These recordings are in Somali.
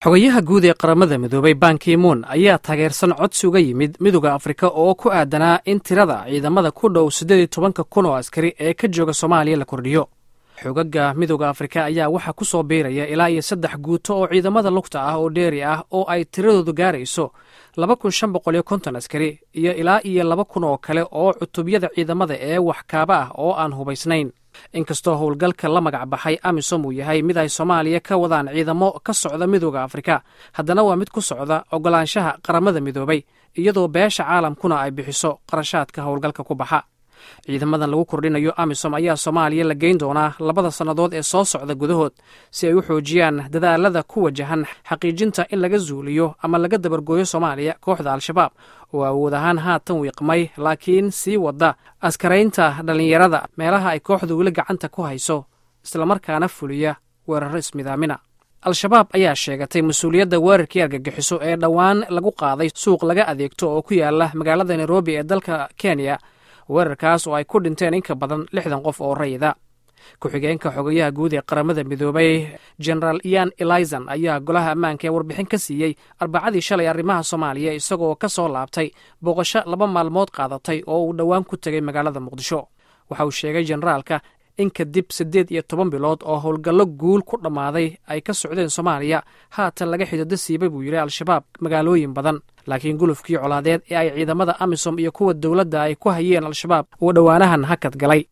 xogayaha guud ee qaramada midoobay bankimuun ayaa taageersan codsi uga yimid midooda afrika oo ku aadanaa in tirada ciidamada ku dhow siddeed iyo tobanka kun oo askari ee ka jooga soomaaliya la kordhiyo xogaga midooda afrika ayaa waxaa ku soo biiraya ilaa iyo saddex guuto oo ciidamada lugta ah oo dheeri ah oo ay tiradoodu gaarayso laba kun shan boqol iyo konton askari iyo ilaa iyo laba kun oo kale oo cutubyada ciidamada ee waxkaaba ah oo aan hubaysnayn inkastoo howlgalka la magac baxay amisom uu yahay mid ay soomaaliya ka wadaan ciidamo ka socda midooda afrika haddana waa mid ku socda ogolaanshaha qaramada midoobay iyadoo beesha caalamkuna ay bixiso qarashaadka howlgalka ku baxa ciidamadan lagu kordhinayo amisom ayaa soomaaliya la geyn doonaa labada sannadood ee soo socda gudahood si ay u xoojiyaan dadaalada ku wajahan xaqiijinta in laga zuuliyo ama laga dabargooyo soomaaliya kooxda al-shabaab oo awood ahaan haatan wiiqmay laakiin sii wada askaraynta dhallinyarada meelaha ay kooxdu weli gacanta ku hayso islamarkaana fuliya weeraro ismidaamina al-shabaab ayaa sheegatay mas-uuliyadda weerarkii argagixiso ee dhowaan lagu qaaday suuq laga adeegto oo ku yaala magaalada nairobi ee dalka kenya weerarkaas oo ay ku dhinteen in ka badan lixdan qof oo rayida ku-xigeenka xogayaha guud ee qaramada midoobay genaraal ian elizon ayaa golaha ammaanka ee warbixin ka siiyey arbacadii shalay arrimaha soomaaliya isagoo ka soo laabtay booqasho laba maalmood qaadatay oo uu dhowaan ku tegay magaalada muqdisho waxa uu sheegay generaalka in kadib siddeed iyo toban bilood oo howlgallo guul ku dhammaaday ay ka socdeen soomaaliya haatan laga xidado siibay buu yidhi al-shabaab magaalooyin badan laakiin gulufkii colaadeed ee ay ciidamada amisom iyo kuwa dowladda ay ku hayeen al-shabaab uu dhowaanahan hakad galay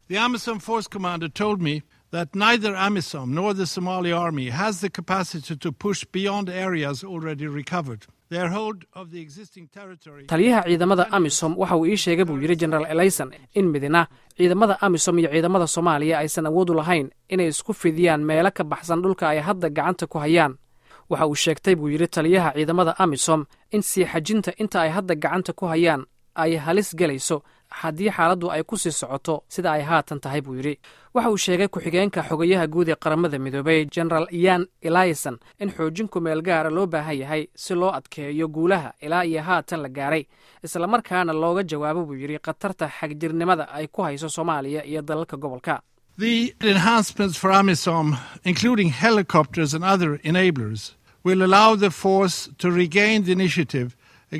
that neither AMISOM nor the Somali army has the capacity to push beyond areas already recovered. taliyaha ciidamada amisom waxa uu ii sheegay buu yidhi genaraal elison in midna ciidamada amisom iyo ciidamada soomaaliya aysan awood u lahayn inay isku fidiyaan meelo ka baxsan dhulka ay hadda gacanta ku hayaan waxa uu sheegtay buu yidhi taliyaha ciidamada amisom in sii xajinta inta ay hadda gacanta ku hayaan ay halis gelayso haddii xaaladdu ay ku sii socoto sida ay haatan tahay buu yidhi waxa uu sheegay ku-xigeenka xogayaha guud ee qaramada midoobay genaraal ian elison in xoojin kumeel gaara loo baahan yahay si loo adkeeyo guulaha ilaa iyo haatan la gaaray islamarkaana looga jawaabo buu yidhi khatarta xagjirnimada ay ku hayso soomaaliya iyo dalalka gobolka The enhancements for AMISOM, including helicopters and other enablers, will allow the force to regain the initiative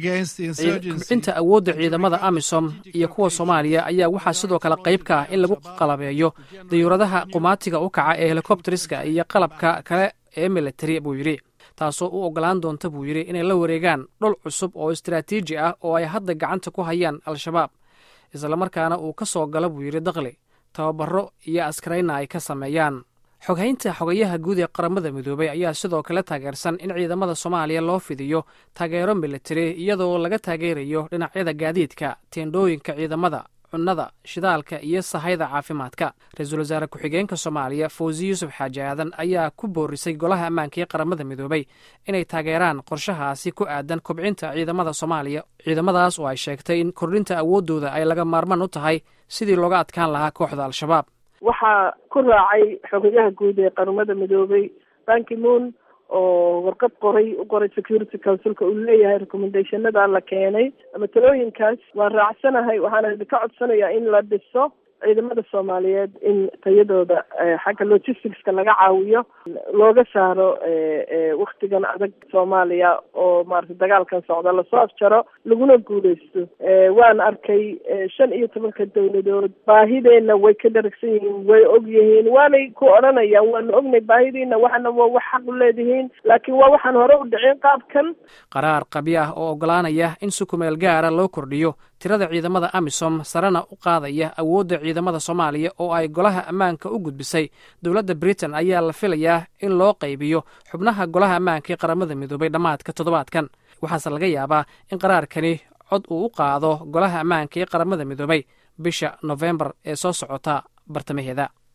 kubcinta awoodda ciidamada amisom iyo kuwa soomaaliya ayaa waxaa sidoo kale qayb ka ah in lagu qalabeeyo dayuuradaha qumaatiga u kaca ee helikobteriska iyo qalabka kale ee militari buu yidhi taasoo u ogolaan doonta buu yidhi inay la wareegaan dhul cusub oo istaraatiiji ah oo ay hadda gacanta ku hayaan al-shabaab islamarkaana uu ka soo galo buu yidhi dakli tababaro iyo askarayna ay ka sameeyaan xoghaynta xogayaha guud ee qaramada midoobay ayaa sidoo kale taageersan in ciidamada soomaaliya loo fidiyo taageero militari iyadoo laga taageerayo dhinacyada gaadiidka teendhooyinka ciidamada cunnada shidaalka iyo sahayda caafimaadka ra-iisul wasaare ku-xigeenka soomaaliya fawzi yuusuf xaaji aadan ayaa ku boorisay golaha ammaanka ee qaramada midoobay inay taageeraan qorshahaasi ku aadan kobcinta ciidamada soomaaliya ciidamadaas oo ay sheegtay in kordhinta awooddooda ay laga maarmaan u tahay sidii looga adkaan lahaa kooxda al-shabaab waxaa ku raacay xogayaha guud ee qaramada midoobay bankimoon oo warqad qoray u qoray security councilka uu leeyahay recommendationada la keenay ama talooyinkaas waan raacsanahay waxaana ka codsanayaa in la dhiso ciidamada soomaaliyeed in tayadooda xagga logisticska laga caawiyo looga saaro waktigan adag soomaaliya oo maarata dagaalkan socda lasoo afjaro laguna guuleysto waan arkay shan iyo tobanka dowladood baahideenna way ka dharagsan yihiin way og yihiin waanay ku odhanayaan waanu ognay baahidiina waxana waa wax xaq u leedihiin laakiin waa waxaan hore u dhicin qaabkan qaraar qabi ah oo ogolaanaya in si kumeel gaara loo kordhiyo tirada ciidamada amisom sarena u qaadaya awoodda ciidamada soomaaliya oo ay golaha ammaanka u gudbisay dowladda britain ayaa la filayaa in loo qaybiyo xubnaha golaha ammaanka ee qaramada midoobay dhammaadka toddobaadkan waxaase laga yaabaa in qaraarkani cod uu u qaado golaha ammaanka ee qaramada midoobay bisha nofembar ee soo socota bartamaheeda